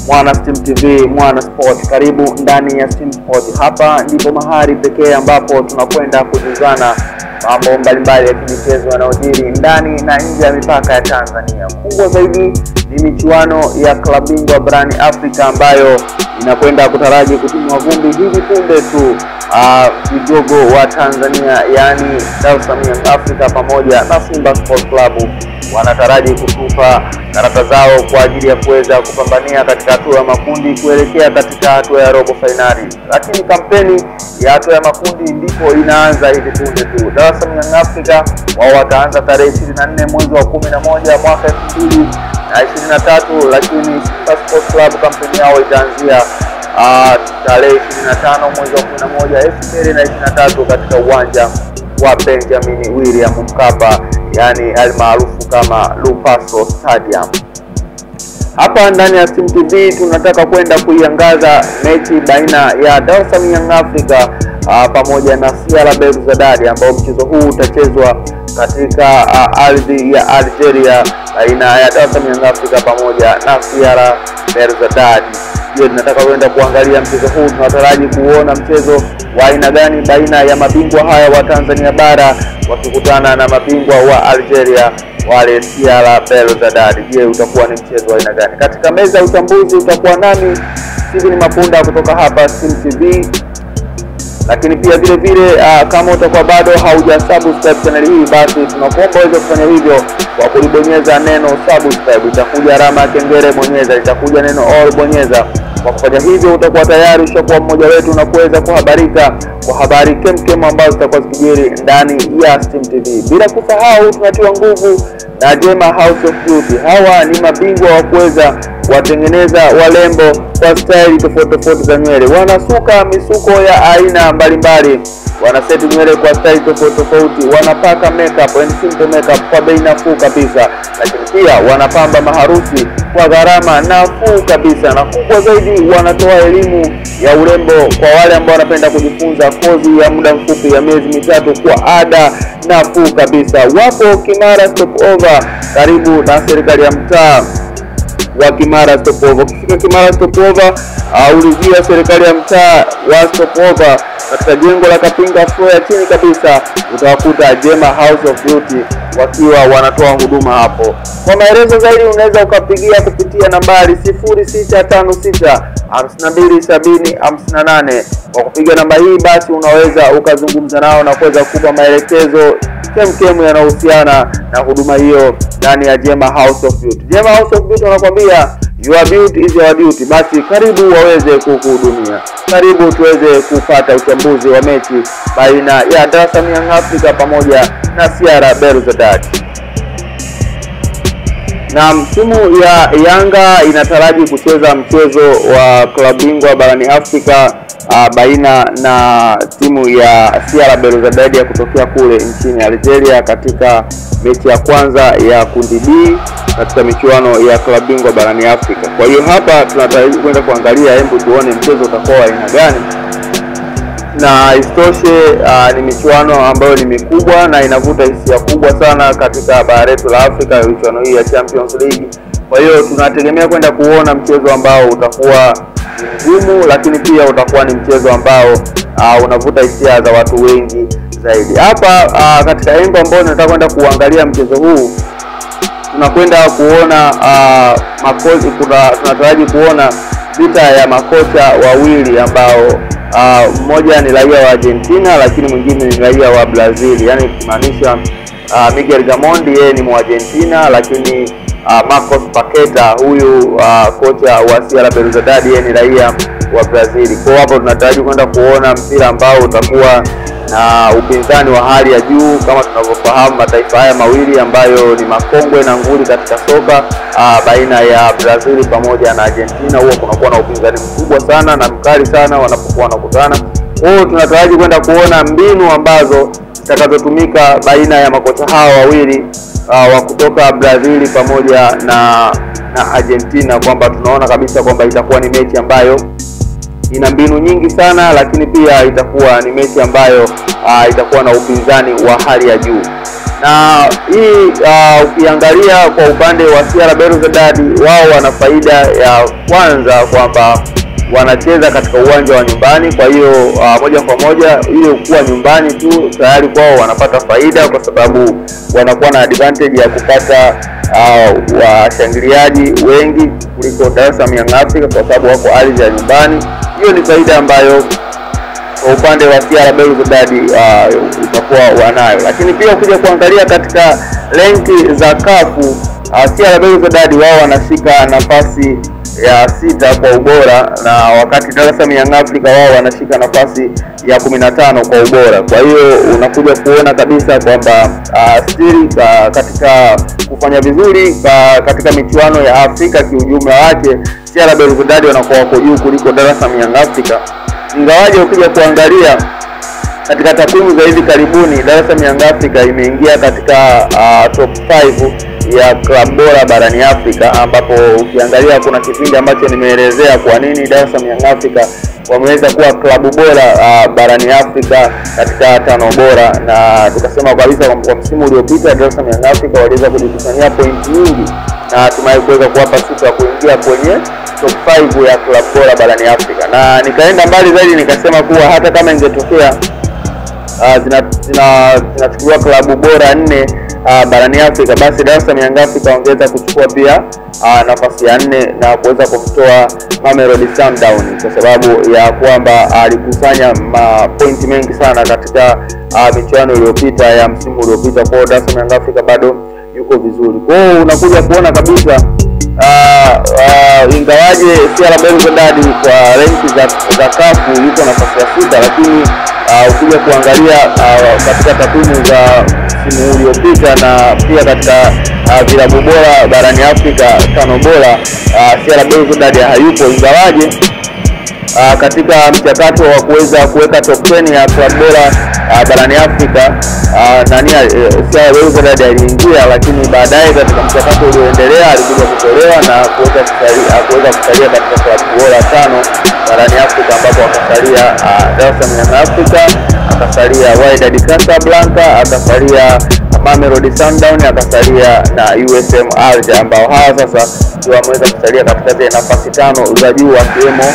Mwana Steam TV, Mwana Sport, karibu ndani ya Steam Sport. Hapa ndipo mahali pekee ambapo tunakwenda kujuzana mambo mbalimbali ya kimichezo yanayojiri ndani na nje ya mipaka ya Tanzania. Kubwa zaidi ni michuano ya klabu bingwa barani Afrika ambayo inakwenda kutaraji kutimwa vumbi hivi punde tu. Uh, vigogo wa Tanzania yaani Dar es Salaam Young Africa pamoja na Simba Sports Club wanataraji kutupa karata zao kwa ajili ya kuweza kupambania katika hatua ya makundi kuelekea katika hatua ya robo fainali, lakini kampeni ya hatua ya makundi ndipo inaanza hivi punde tu. Dar es Salaam Young Africa wao wataanza tarehe 24 mwezi wa 11 mwaka 2023, lakini Simba Sports Club kampeni yao itaanzia uh, tarehe 25 mwezi wa 11 2023 katika uwanja wa Benjamin William Mkapa yani almaarufu kama Lupaso Stadium. Hapa ndani ya Steam TV tunataka kwenda kuiangaza mechi baina ya Dar es Salaam Young Africa uh, pamoja na CR Belouizdad ambao mchezo huu utachezwa katika uh, ardhi ya Algeria baina ya Dar es Salaam Young Africa pamoja na CR Belouizdad. Je, tunataka kwenda kuangalia mchezo huu, tunataraji kuona mchezo wa aina gani baina ya mabingwa haya wa Tanzania bara wakikutana na mabingwa wa Algeria wale CR Belouizdad. Je, utakuwa ni mchezo wa aina gani? Katika meza ya uchambuzi utakuwa nami Steven Mapunda kutoka hapa Steam TV, lakini pia vile vile uh, kama utakuwa bado hauja subscribe channel hii, basi tunakuomba uweze kufanya hivyo kwa kulibonyeza neno subscribe. Itakuja alama ya kengele, bonyeza. Itakuja neno all, bonyeza. Kwa kufanya hivyo utakuwa tayari ushakuwa mmoja wetu na kuweza kuhabarika kwa habari kemkem ambazo zitakuwa zikijiri ndani ya Steam TV. Bila kusahau tunatiwa nguvu na Jema House of Beauty. Hawa ni mabingwa wa kuweza watengeneza walembo kwa staili tofauti tofauti za nywele. Wanasuka misuko ya aina mbalimbali, wanaseti nywele kwa staili tofauti tofauti, wanapaka makeup and simple makeup kwa bei nafuu kabisa, lakini pia wanapamba maharusi kwa gharama nafuu kabisa, na kubwa zaidi, wanatoa elimu ya urembo kwa wale ambao wanapenda kujifunza kozi ya muda mfupi ya miezi mitatu kwa ada nafuu kabisa. Wapo Kimara Stopover, karibu na serikali ya mtaa wa Kimara Stopover. Ukifika Kimara Stopover, uh, ulizia serikali ya mtaa wa Stopover katika jengo la Kapinga floor ya chini kabisa, utawakuta Jema House of Beauty wakiwa wanatoa huduma hapo. Kwa maelezo zaidi, unaweza ukapigia kupitia nambari 0656 5270 58. Kwa kupiga namba hii, basi unaweza ukazungumza nao na kuweza kukupa maelekezo kemkemu yanayohusiana na huduma hiyo ndani ya Jema House of Beauty. Jema House of Beauty wanakwambia your beauty is your duty. Basi karibu waweze kukuhudumia, karibu tuweze kupata uchambuzi wa mechi baina ya Dar es Salaam Young Africa pamoja na CR Belouizdad. Na timu ya Yanga inataraji kucheza mchezo wa klabu bingwa barani Afrika uh, baina na timu ya CR Belouizdad ya kutokea kule nchini Algeria katika mechi ya kwanza ya kundi B katika michuano ya klabu bingwa barani Afrika. Kwa hiyo hapa tunataraji kwenda kuangalia, hebu tuone mchezo utakuwa wa aina gani na isitoshe, uh, ni michuano ambayo ni mikubwa na inavuta hisia kubwa sana katika bara letu la Afrika, michuano hii ya Champions League. Kwa hiyo tunategemea kwenda kuona mchezo ambao utakuwa mgumu, lakini pia utakuwa ni mchezo ambao uh, unavuta hisia za watu wengi zaidi. Hapa uh, katika engo ambayo tunataka kwenda kuangalia mchezo huu tunakwenda kuona uh, makocha, tunataraji kuona vita ya makocha wawili ambao Uh, mmoja ni raia wa Argentina lakini mwingine ni raia wa Brazil, yaani kumaanisha uh, Miguel Gamondi yeye ni Mwargentina, lakini uh, Marcos Paqueta huyu uh, kocha wa CR Belouizdad yeye ni raia wa Brazil. Kwa hapo tunataraji kwenda kuona mpira ambao utakuwa na upinzani wa hali ya juu. Kama tunavyofahamu mataifa haya mawili ambayo ni makongwe na nguli katika soka uh, baina ya Brazil pamoja na Argentina, huwa kunakuwa na upinzani mkubwa sana na mkali sana wanapokuwa wanakutana. Kwa hiyo tunataraji kwenda kuona mbinu ambazo zitakazotumika baina ya makocha hawa wawili uh, wa kutoka Brazil pamoja na na Argentina, kwamba tunaona kabisa kwamba itakuwa ni mechi ambayo ina mbinu nyingi sana, lakini pia itakuwa ni mechi ambayo uh, itakuwa na upinzani wa hali ya juu. na hii uh, ukiangalia kwa upande wa CR Belouizdad wao wana faida ya kwanza kwamba wanacheza katika uwanja wa nyumbani. Kwa hiyo uh, moja kwa moja ile kuwa nyumbani tu tayari kwao wanapata faida, kwa sababu wanakuwa na advantage ya kupata uh, washangiliaji wengi kuliko Dar es Salaam Young Africa kwa sababu wako ardhi ya nyumbani. Hiyo ni faida ambayo kwa upande wa CR Belouizdad uh, utakuwa wanayo, lakini pia ukija kuangalia katika renki za kafu uh, CR Belouizdad wao wanashika nafasi ya sita kwa ubora na wakati Dar es Salaam Young Africa wao wanashika nafasi ya kumi na tano kwa ubora. Kwa hiyo unakuja kuona kabisa kwamba uh, still uh, katika kufanya vizuri uh, katika michuano ya Afrika kiujumla wake CR Belouizdad wanakuwa wako juu kuliko Dar es Salaam Young Africa, ingawaje ukija kuangalia katika takwimu za hivi karibuni Dar es Salaam Young Africa imeingia katika uh, top 5 ya klabu bora barani Afrika, ambapo ukiangalia kuna kipindi ambacho nimeelezea kwa nini Dar es Salaam Young Africa wameweza kuwa klabu bora uh, barani Afrika katika tano bora, na tukasema kabisa kwa msimu uliopita Dar es Salaam Young Africa waliweza kujikusanyia pointi nyingi na hatimaye kuweza kuwapa sifa ya kuingia kwenye top 5 ya klabu bora barani Afrika, na nikaenda mbali zaidi nikasema kuwa hata kama ingetokea Uh, zinachukuliwa zina, zina klabu bora nne uh, barani Afrika, basi Dar es Salaam Young Africa wangeweza kuchukua pia uh, nafasi ya nne na kuweza kumtoa Mamelodi Sundowns kwa sababu ya kwamba alikusanya uh, mapointi mengi sana katika uh, michuano iliyopita ya msimu uliopita. Kwa hiyo Dar es Salaam Young Africa bado yuko vizuri. Kwa hiyo unakuja kuona kabisa uh, uh, ingawaje CR Belouizdad kwa renki za, za kafu yuko nafasi ya sita, lakini uh, ukija kuangalia uh, katika takwimu za msimu uliopita na pia katika uh, vilabu bora barani Afrika tano bora uh, CR Belouizdad hayupo, ingawaje uh, katika mchakato wa kuweza kuweka top 10 ya klabu bora uh, barani Afrika uh, nani uh, CR Belouizdad aliingia, lakini baadaye katika mchakato ulioendelea alikuja kutolewa na kuweza kusalia kuweza kusalia katika klabu bora tano barani Afrika ambapo akasalia uh, Dar es Salaam Young Africa, akasalia Wydad Casablanca, akasalia Mamelodi Sundowns, akasalia na USM Alger ambao hawa sasa ndio wameweza kusalia katika zile nafasi tano za juu akiwemo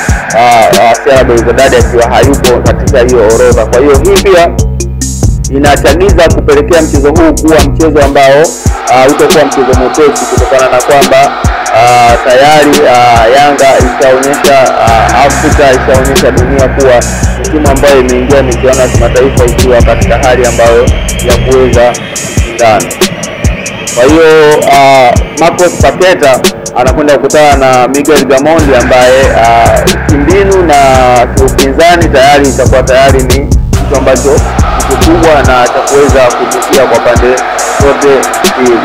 CR Belouizdad akiwa hayupo katika hiyo orodha. Kwa hiyo hii pia inachagiza kupelekea mchezo huu kuwa mchezo ambao uh, utakuwa mchezo mwepesi kutokana na kwamba uh, tayari uh, Yanga ishaonyesha uh, Afrika ishaonyesha dunia kuwa ni timu ambayo imeingia michuano ya kimataifa ikiwa katika hali ambayo ya kuweza kushindana. Kwa hiyo uh, Marcos Paketa anakwenda kukutana na Miguel Gamondi ambaye uh, kimbinu na kiupinzani tayari itakuwa tayari ni kitu ambacho ni kikubwa na cha kuweza kuvutia kwa pande zote mbili.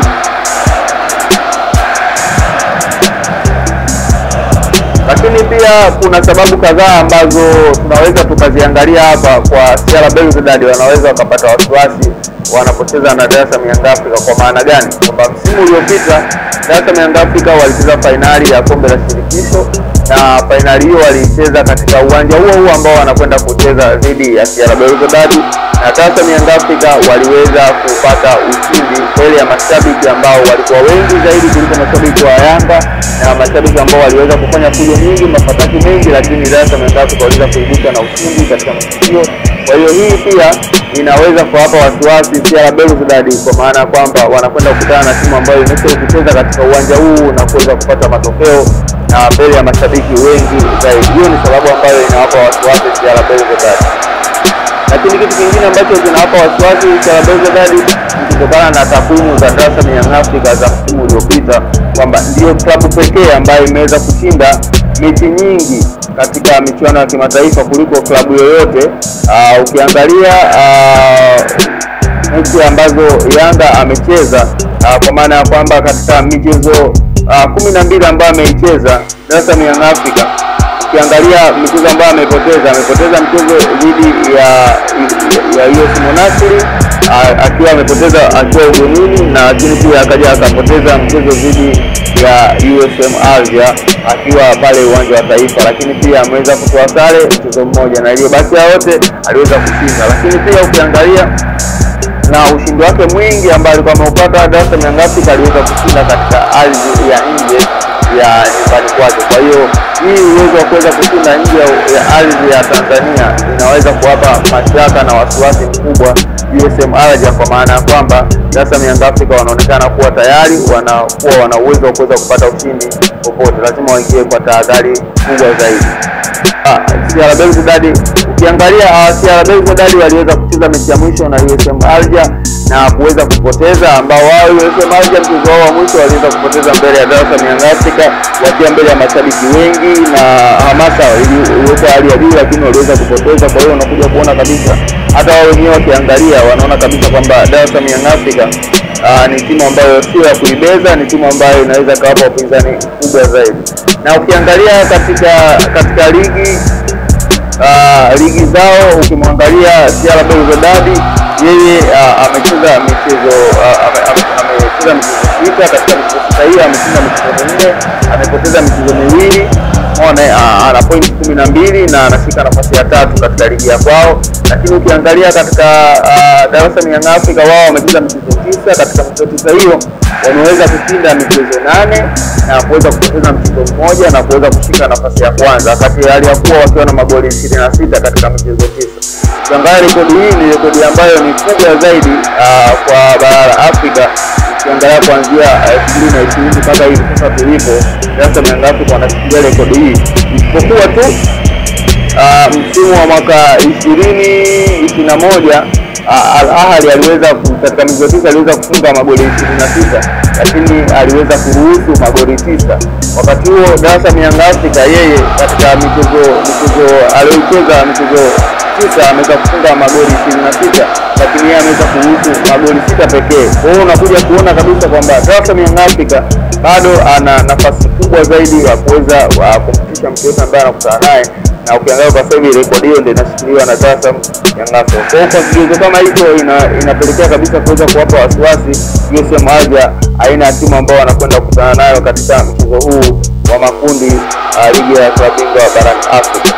Lakini pia kuna sababu kadhaa ambazo tunaweza tukaziangalia hapa kwa CR Belouizdad wanaweza wakapata wasiwasi wanapocheza na Dar es Salaam Young Africa. Kwa maana gani? Kwamba msimu uliopita Dar es Salaam Young Africa walicheza fainali ya kombe la shirikisho na fainali hiyo walicheza katika uwanja huo huo ambao wanakwenda kucheza dhidi ya CR Belouizdad, na Dar es Salaam Young Africa waliweza kupata ushindi mbele ya mashabiki ambao walikuwa wengi zaidi kuliko mashabiki wa Yanga na mashabiki ambao waliweza kufanya fujo nyingi, mafataki mengi, lakini Dar es Salaam Young Africa waliweza kuibuka na ushindi katika matukio. Kwa hiyo hii pia inaweza kuwapa wasiwasi CR Belouizdad kwa maana ya kwamba wanakwenda kukutana na timu ambayo imesha kucheza katika uwanja huu na kuweza kupata matokeo na mbele ya mashabiki wengi zaidi. Hiyo ni sababu ambayo inawapa wasiwasi CR Belouizdad. Lakini kitu kingine ambacho kinawapa wasiwasi CR Belouizdad ni kutokana na takwimu za Dar es Salaam Young Africa za msimu uliopita kwamba ndiyo klabu pekee ambayo imeweza kushinda mechi nyingi katika michuano ya kimataifa kuliko klabu yoyote. Uh, ukiangalia uh, mechi ambazo Yanga amecheza uh, kwa maana ya kwamba katika michezo uh, kumi na mbili ambayo ameicheza Dar es Salaam Young Africa ukiangalia michezo ambayo amepoteza, amepoteza mchezo dhidi ya ya US Monastir akiwa amepoteza akiwa ugenini, na lakini pia akaja akapoteza mchezo dhidi ya USM Alger akiwa pale uwanja wa Taifa, lakini pia ameweza kutoa sare mchezo mmoja, na iliyobaki yote aliweza kushinda. Lakini pia ukiangalia na ushindi wake mwingi ambao alikuwa ameupata Dar es Salaam Young Africa aliweza kushinda katika ardhi ya nje ya nyumbani kwake. Kwa hiyo hii uwezo wa kuweza kushinda nje ya ardhi ya Tanzania inaweza kuwapa mashaka na wasiwasi mkubwa USM Alger, kwa maana ya kwamba Dar es Salaam Young Africa wanaonekana kuwa tayari wanakuwa wana uwezo wa kuweza kupata ushindi popote, lazima waingie kwa tahadhari kubwa zaidi. CR Belouizdad ukiangalia CR Belouizdad waliweza kucheza mechi ya mwisho na USM Alger na kuweza kupoteza, ambao wao USM Alger mchezo wao wa mwisho waliweza kupoteza mbele ya Dar es Salaam Young Africa wakiwa mbele ya mashabiki wengi na hamasa iliweka hali ya juu, lakini waliweza kupoteza. Kwa hiyo unakuja kuona kabisa hata wao wenyewe wakiangalia wanaona kabisa kwamba Dar es Salaam Young Africa Uh, ni timu ambayo sio ya kuibeza, ni timu ambayo inaweza kawapa wapinzani kubwa zaidi. Na ukiangalia katika katika ligi uh, ligi zao ukimwangalia CR Belouizdad yeye uh, amecheza michezo uh, amecheza ame, michezo sita. Katika michezo sita hiyo ameshinda michezo minne, amepoteza michezo miwili Mone ana pointi kumi na mbili na anashika nafasi ya tatu katika ligi ya kwao, lakini ukiangalia katika uh, Dar es Salaam Young Africa wao wamecheza michezo tisa. Katika michezo tisa hiyo wameweza kushinda michezo nane na kuweza kupoteza mchezo mmoja na kuweza kushika nafasi ya kwanza, wakati hali ya kuwa wakiwa na magoli ishirini na sita katika michezo tisa. Ukiangalia rekodi hii ni rekodi ambayo ni kubwa zaidi uh, kwa bara la Afrika ukiangalia kuanzia elfu mbili na ishirini mpaka hivi sasa tulipo, Dar es Salaam Young Africa wanashikilia rekodi hii, isipokuwa tu msimu wa mwaka ishirini ishirini na moja Al Ahly aliweza katika michezo tisa aliweza kufunga magoli ishirini na sita lakini aliweza kuruhusu magoli tisa. Wakati huo Dar es Salaam Young Africa yeye katika michezo michezo aliyocheza michezo tisa ameweza kufunga magoli ishirini na sita lakini yeye ameweza kuruhusu magoli sita pekee. Kwa hiyo unakuja kuona kabisa kwamba Dar es Salaam Young Africa bado ana nafasi kubwa zaidi ya kuweza kumfikisha mtu yote ambaye anakutana naye na ukiangalia kwa sasa hivi rekodi hiyo ndio inashikiliwa na Dar es Salaam Young Africa. Kwa hiyo kwa kigezo kama hicho ina, inapelekea kabisa kuweza kuwapa wasiwasi USM Alger, aina ya timu ambao wanakwenda kukutana nayo katika mchezo huu wa makundi uh, ligi ya klabu bingwa barani Afrika.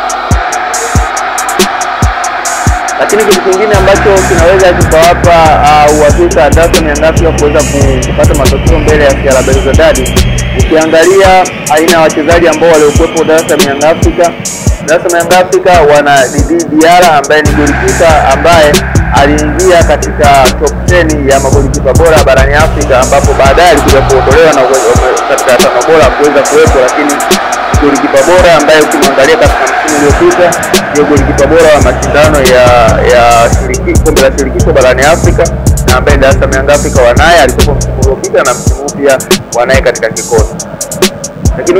Lakini kitu kingine ambacho kinaweza kikawapa uhakika uh, Dar es Salaam Young Africa kuweza kupata matokeo mbele ya CR Belouizdad, ukiangalia aina ya wachezaji ambao waliokuwepo Dar es Salaam Young Africa Dar es Salaam Young Africa wana Didi Diara ambaye ni golikipa ambaye aliingia katika top 10 ya magolikipa bora barani Afrika, ambapo baadaye alikuja kuondolewa na katika tano bora kuweza kuwepo, lakini golikipa bora ambaye ukimwangalia katika msimu uliopita ndio golikipa bora wa mashindano ya ya shiriki kombe la shirikisho barani Afrika na ambaye Dar es Salaam Young Africa wanaye, alikuwa msimu uliopita na msimu huu pia wanaye katika kikosi, lakini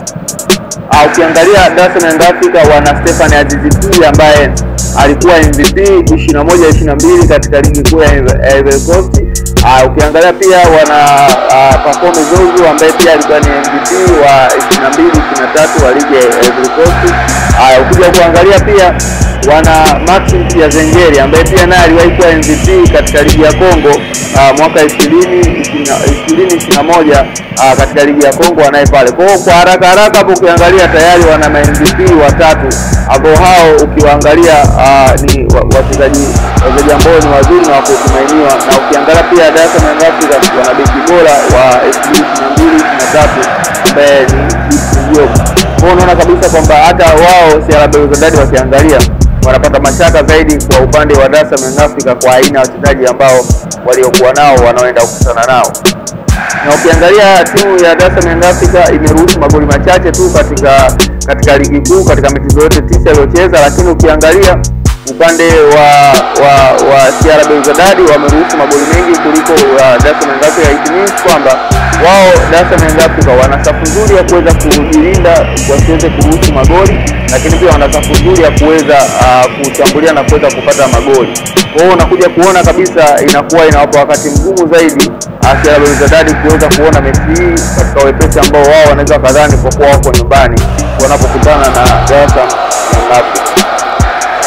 ukiangalia Dar es Salaam Young Africa wana Stefan Azizi ambaye alikuwa MVP 21 22 katika ligi kuu ya Ivory Coast. Ukiangalia pia wana Pacome Zozo ambaye pia alikuwa ni MVP wa 22 23 wa ligi ya Ivory Coast. Ukija kuangalia pia wana Maxim pia Zengeri ambaye pia naye aliwahi kuwa MVP katika ligi ya Kongo uh, mwaka 20 2021 uh, katika ligi ya Kongo wanaye pale. Kwa hiyo kwa haraka haraka hapo ukiangalia tayari wana ma MVP watatu ambao hao ukiwaangalia uh, ni wachezaji wachezaji ambao ni wazuri na wakutumainiwa, na ukiangalia pia Dar es Salaam Young Africa wana beki bora wa 2022 23 ambaye ni Diop. Kwa hiyo unaona kabisa kwamba hata wao CR Belouizdad wakiangalia wanapata mashaka zaidi kwa upande wa Dar es Salaam Young Africa kwa aina ya wachezaji ambao waliokuwa nao wanaoenda kukutana nao. Na ukiangalia timu ya Dar es Salaam Young Africa imeruhusu magoli machache tu katika katika ligi kuu katika michezo yote tisa iliyocheza, lakini ukiangalia upande wa wa wa CR Belouizdad wameruhusu magoli mengi kuliko uh, Dar es Salaam Young Africa. It means kwamba wao Dar es Salaam Young Africa wana safu nzuri ya kuweza kujilinda wasiweze kuruhusu magoli, lakini pia wana safu nzuri ya kuweza uh, kushambulia na kuweza kupata magoli. Kwa hiyo unakuja kuona kabisa inakuwa inawapa wakati mgumu zaidi CR Belouizdad kuweza kuona mechi hii katika wepesi ambao wao wanaweza kadhani kwa kuwa wako nyumbani wanapokutana na Dar es Salaam Young Africa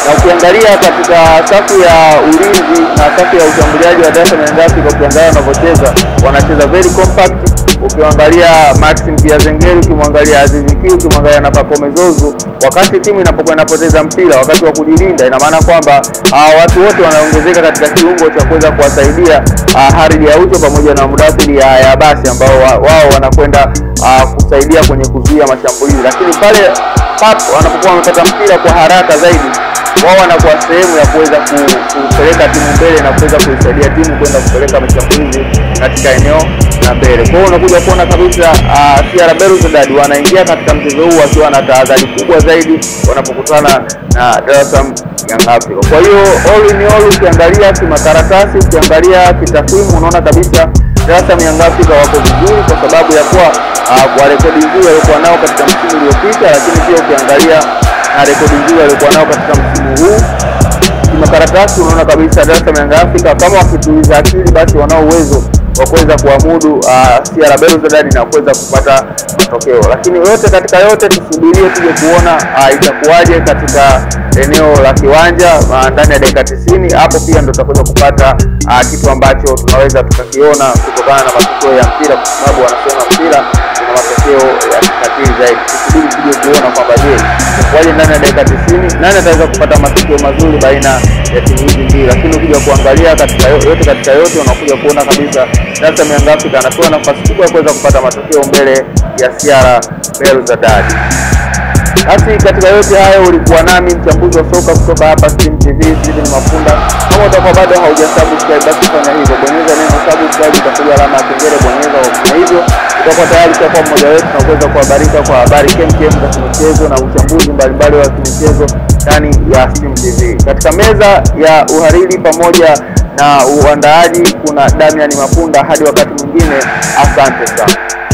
na ukiangalia katika safu ya ulinzi na safu ya ushambuliaji wa Dar es Salaam Young Africa, ukiangalia wanavyocheza wanacheza very compact. Ukiangalia Maxim Piazengeri, ukimwangalia Aziz Ki, ukimwangalia na Pacome Zozo, wakati timu inapokuwa inapoteza mpira wakati wa kujilinda, ina maana kwamba uh, watu wote wanaongezeka katika kiungo cha kuweza kuwasaidia uh, Haridi Aucho pamoja na Mudathiri ya, ya basi ambao wa, wao wanakwenda uh, kusaidia kwenye kuzuia mashambulizi, lakini pale pap wanapokuwa wamepata mpira kwa haraka zaidi wao wanakuwa sehemu ya kuweza kupeleka timu mbele na kuweza kuisaidia timu kwenda kupeleka mashambulizi katika eneo la mbele. Kwa hiyo unakuja kuona kabisa uh, CR Belouizdad wanaingia katika mchezo huu wakiwa na tahadhari kubwa zaidi wanapokutana na Dar es Salaam Young Africa. Kwa hiyo all in all, ukiangalia kimakaratasi, ukiangalia kitakwimu, unaona kabisa Dar es Salaam Young Africa wako vizuri kwa sababu ya kuwa uh, kwa rekodi nzuri waliokuwa nao katika msimu uliopita, lakini pia ukiangalia na rekodi nzuri waliokuwa nao katika msimu huu kimakaratasi, unaona kabisa Dar es Salaam Young Africa kama wakituliza akili, basi wanao uwezo wa kuweza kuamudu uh, CR Belouizdad na kuweza kupata matokeo. Lakini yote katika yote, tusubirie tuje kuona uh, itakuwaje katika eneo la kiwanja uh, ndani ya dakika 90. Hapo pia ndo tutakuja kupata uh, kitu ambacho tunaweza tukakiona kutokana na matokeo ya mpira, kwa sababu wanasema mpira una matokeo ya kikatili zaidi. Tusubiri tuje kuona kwamba je, itakuwaje ndani ya dakika 90, nani ataweza kupata matokeo mazuri baina ya timu hizi mbili. Lakini ukija kuangalia katika yote katika yote, unakuja kuona kabisa Dar es Salaam Young Africa anapewa nafasi kubwa ya kuweza kupata matokeo mbele ya CR Belouizdad. Basi katika yote hayo ulikuwa nami mchambuzi wa soka kutoka hapa Steam TV Steven Mapunda. Kama utakuwa bado haujasubscribe, basi fanya hivyo, bonyeza neno subscribe, utakuja alama ya kengele, bonyeza kwa hivyo utakuwa tayari kwa mmoja wetu na kuweza kuhabarika kwa habari kemkem za kimichezo na uchambuzi mbalimbali wa kimichezo ndani ya Steam TV. Katika meza ya uhariri pamoja na uandaaji kuna Damian Mapunda. Hadi wakati mwingine, asante sana.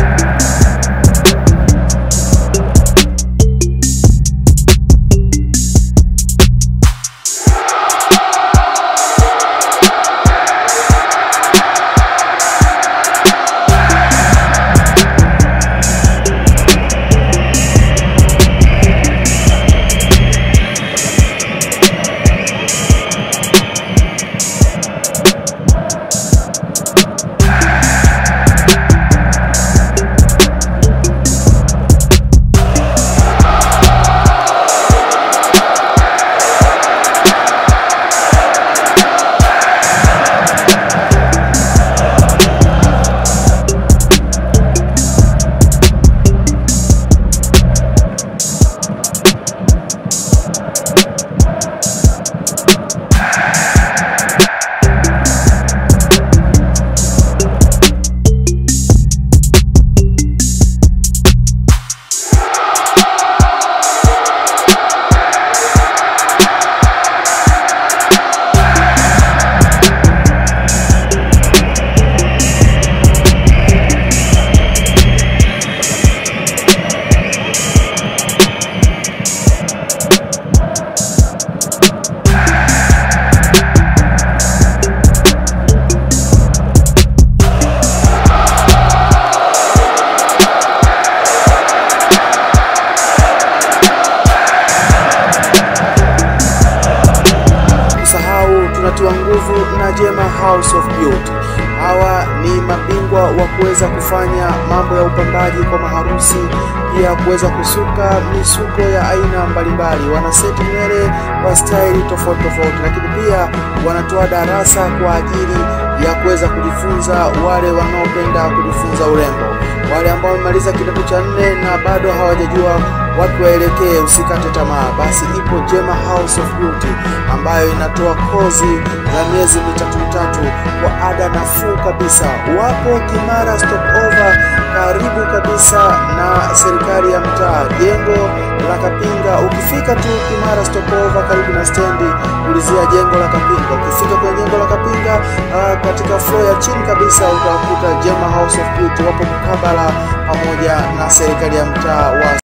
tunatiwa nguvu na Jema House of Beauty. Hawa ni mabingwa wa kuweza kufanya mambo ya upambaji kwa maharusi, pia kuweza kusuka misuko ya aina mbalimbali. Wanaseti nywele kwa staili tofauti tofauti, lakini pia wanatoa darasa kwa ajili ya kuweza kujifunza wale wanaopenda kujifunza urembo, wale ambao wamemaliza kidato cha nne na bado hawajajua wapi waelekee, usikate tamaa. Basi ipo Jema House of Beauty ambayo inatoa kozi za miezi mitatu mitatu kwa ada nafuu kabisa. Wapo Kimara Stopover, karibu kabisa na serikali ya mtaa, jengo la Kapinga. Ukifika tu Kimara Stopover, karibu na stendi, ulizia jengo la Kapinga. Ukifika kwenye jengo la Kapinga, uh, katika floor ya chini kabisa utakuta Jema House of Beauty, wapo mkabala pamoja na serikali ya mtaa wa